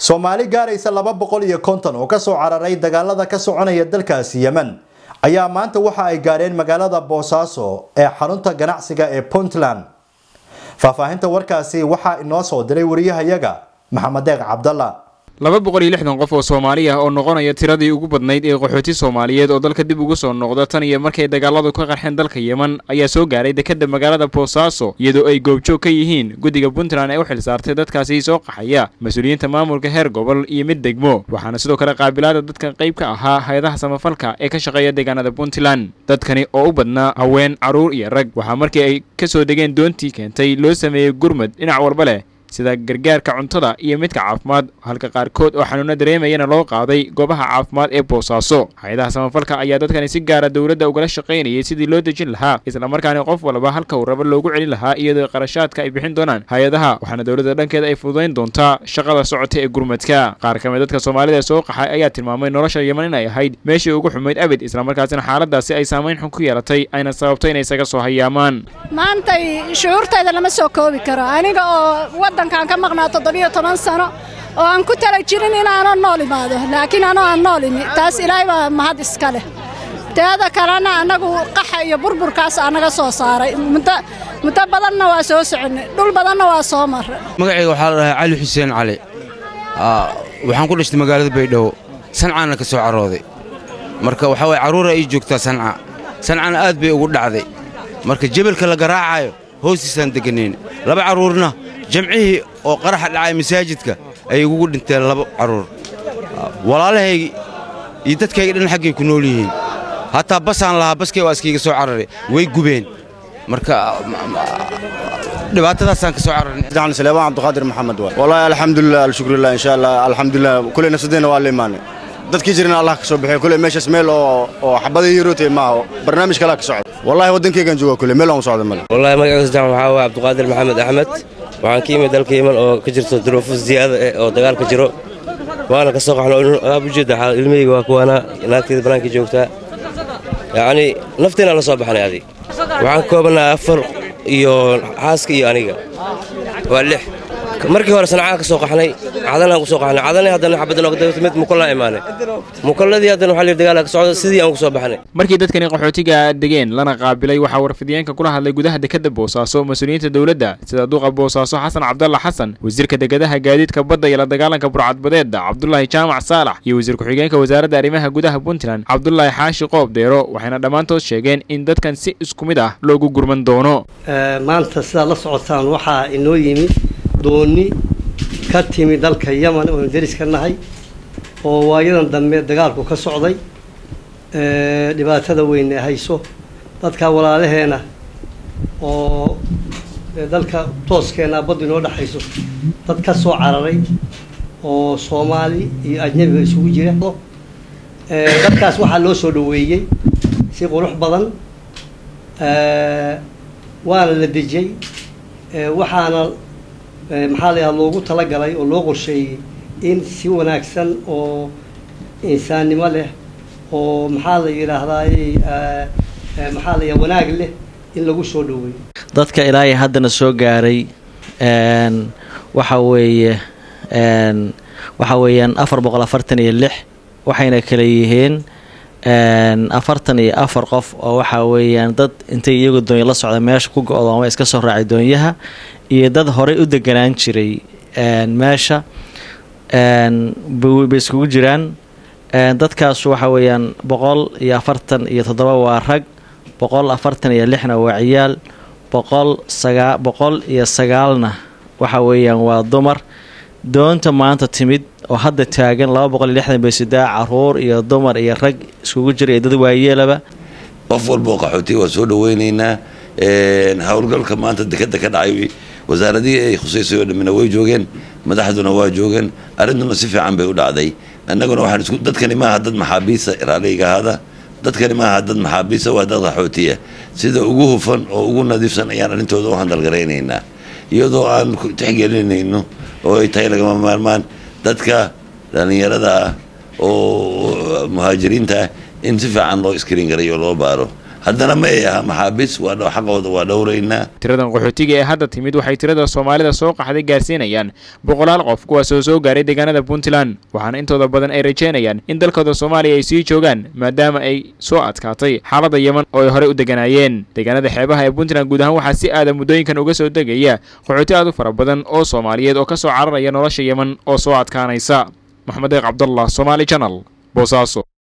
soomaali gaaraysa laba boqol iyo konton oo kasoo cararay dagaalada ka soconaya dalkaasi yemen ayaa maanta waxa ay gaadheen magaalada boosaaso ee xarunta ganacsiga ee puntland faahfaahinta warkaasi waxaa inoo soo diray wariyahayaga maxamed deeq cabdalla laba boqol iyo lixdan qof oo soomaali ah oo noqonaya tiradii ugu badnayd ee qaxooti soomaaliyeed oo dalka dib ugu soo noqda tan iyo markay dagaaladu ka qarxeen dalka yemen ayaa soo gaaray dekadda magaalada boosaaso iyadoo ay goobjoog ka yihiin guddiga puntland ee u xilsaartay dadkaasi soo qaxaya mas-uuliyiinta maamulka heer gobol iyo mid degmo waxaana sidoo kale qaabilaada dadka qayb ka ahaa hay-adaha samafalka ee ka shaqeeya deegaanada puntland dadkani oo u badnaa haween carruur iyo rag waxaa markii ay ka soo degeen doontii keentay loo sameeyey gurmad dhinac walba leh sida gargaarka cuntada iyo midka caafimaad halka qaarkood oo xanuuno dareemayana loo qaaday goobaha caafimaad ee boosaaso hay-adaha samafalka ayaa dadkani si gaara dowladda ugala shaqaynayay sidii loo dejin lahaa islamarkaana qof walba halka uu rabo loogu celin lahaa iyadoo qarashaadka ay bixin doonaan hay-adaha waxaana dowladda dhankeeda ay fududayn doontaa shaqada socota ee gurmadka qaar ka mid dadka soomaalida soo qaxay ayaa tilmaamay nolosha yeman in ay ahayd meeshii ugu xumayd abid islamarkaasina xaaladaasi ay saamayn xun ku yeelatay ayna sababtay inay isaga soo hayaamaan maantay shucuurtayda lama soo koobi karo aniga oo wadankaan ka maqnaa toddobiyo toban sano oo aan ku tala jirin inaanan nool imaado laakiin anoo aan nool imi taas ilaahay baa mahad iska leh teeda kalena annagu qaxa iyo burburkaas annaga soo saaray muddo muddo badanna waa soo soconnay dhul badanna waa soo marray magacayga waxaa la dhahaa cali xuseen cali waxaan ku dhashtay magaalada baydhabo sancaana ka soo carooday marka waxaa waye carruura ii joogtaa sanca sancana aad bay ugu dhacday marka jebelka la garaacayo hoostiisaan degganayn laba carruurna jamcihii oo qaraxa dhacay masaajidka ayay igugu dhinteen laba carruur walaalahaygi iyo dadkayga dhan xaggay ku nool yihiin hataa basaan lahaa baskay waa iskayga soo cararay way gubeen marka dhibaatadaasaan ka soo cararnay سليمان عبد القادر محمد واي والله الحمد لله الشكر لله ان شاء الله الحمد لله كل نفسدينا waa la imaanay dadkii jirna allah ka soo bixiyo kule meeshaas meel oo oo xabada yirootay maaha barnaamij kale ka socda wallahi wadankaygan jooga kule meel aan u socda male wallahi magacayga saddexan waxaa waaye cabdiqaadir maxamed axmed waxaan ka yimid dalka yeman oo ka jirto duruufo ziyaada eh oo dagaal ka jiro waana ka soo qaxno aab ujeeda xaal ilmahayga waa kuwaana naagteeda bannaanka joogtaa yacni nafteena la soo baxnay adig waxaan ka koobannaa afar iyo xaaska iyo aniga waa lix markii hore sanacaan ka soo qaxnay cadanaan ku soo qaxnay cadanay haddana xabadda nooga dagto mid mukallaan imaanay mukalladii haddana waxaa layidhi dagaal ka socda sidii aan ku soo baxnay markii dadkani qaxootiga degeen lana qaabilay waxaa warfidiyeenka kula hadlay gudaha dekadda boosaaso mas-uuliyiinta dowladda sida duuqa boosaaso xasan cabdalla xasan wasiirka degadaha gaadiidka badda iyo la dagaalanka burcadbadeedda cabdulaahi jaamac saalax iyo wasiir ku-xigeenka wasaaradda arrimaha gudaha puntland cabdulaahi xaashi qoob deero waxayna dhammaantood sheegeen in dadkan si isku mid ah loogu gurman doono maanta sidaad la socotaan waxaa inoo yimi dooni ka timi dalka yeman oonu deris ka nahay oo waayadan dambe dagaalku ka socday dhibaatada weyne hayso dadka walaalaheena oo dalka tooskeena baddu inoo dhexayso dad ka soo cararay oo soomaali iyo ajnabiga isugu jira dadkaas waxaa loo soo dhaweeyey si qurux badan waana la dejiyey waxaana maxaa la yidhaha loogu talagalay oo loo qorsheeyey in si wanaagsan oo insaannimo leh oo maxaa la yidhaahdaay maxaa la yidhaha wanaag leh in lagu soo dhoweeyo dadka ilaa iyo haddana soo gaaray waxa weeye waxa weeyaan afar boqol afartan iyo lix waxayna kala yihiin afartan iyo afar qof oo waxaa weeyaan dad intay iyagu doonyo la socda meesha ku go-dooma iska soo raacay doonyaha iyo dad horey u deganaan jiray meesha bay iskugu jiraan dadkaasu waxa weeyaan boqol iyo afartan iyo toddoba waa rag boqol afartan iyo lixna waa ciyaal boqol sagaa boqol iyo sagaalna waxa weeyaan waa dumar doonta maanta timid oo hadda taagan laba boqol iyo lixdan baysidaa caruur iyo dumar iyo rag iskugu jira iyo dad waayeelaba qof walboo qaxootiya waa soo dhaweynaynaa howlgalka maanta dekada ka dhacay wasaaradihii ay khusaysay oo dhammina way joogeen madaxduna waa joogeen arrintuna si fiican bay u dhacday annaguna waxaan isku dadkani maaha dad maxaabiisa raalayga ahaada dadkani maaha dad maxaabiisa waa dad qaxootiya sida ugu hufan oo ugu nadiifsan ayaan arrintooda u handalgaraynaynaa iyadoo aan tixgelinayno oo ay tahay lagama maarmaan dadka dhallinyarada ah oo muhaajiriinta ah in si fiican loo iskriin garay oo loo baaro haddana ma ay aha maxaabiis waa xaqooda waa dhowraynaa tiradan qaxootiga ee hadda timid waxay tirada soomaalida soo qaxday gaarsiinayaan boqolaal qof kuwaasoo soo gaaray deegaanada puntland waxaana intooda badan ay rajeynayaan in dalkooda soomaaliya ay sii joogaan maadaama ay soo adkaatay xaaladda yeman oo ay horey u deganaayeen deegaanada xeebaha ee puntland guud ahaan waxaa si aada muddooyinkan uga soo degaya qaxooti aad u fara badan oo soomaaliyeed oo ka soo cararaya nolosha yeman oo soo adkaanaysa maxamed eeq cabdallah somaali janal boosaaso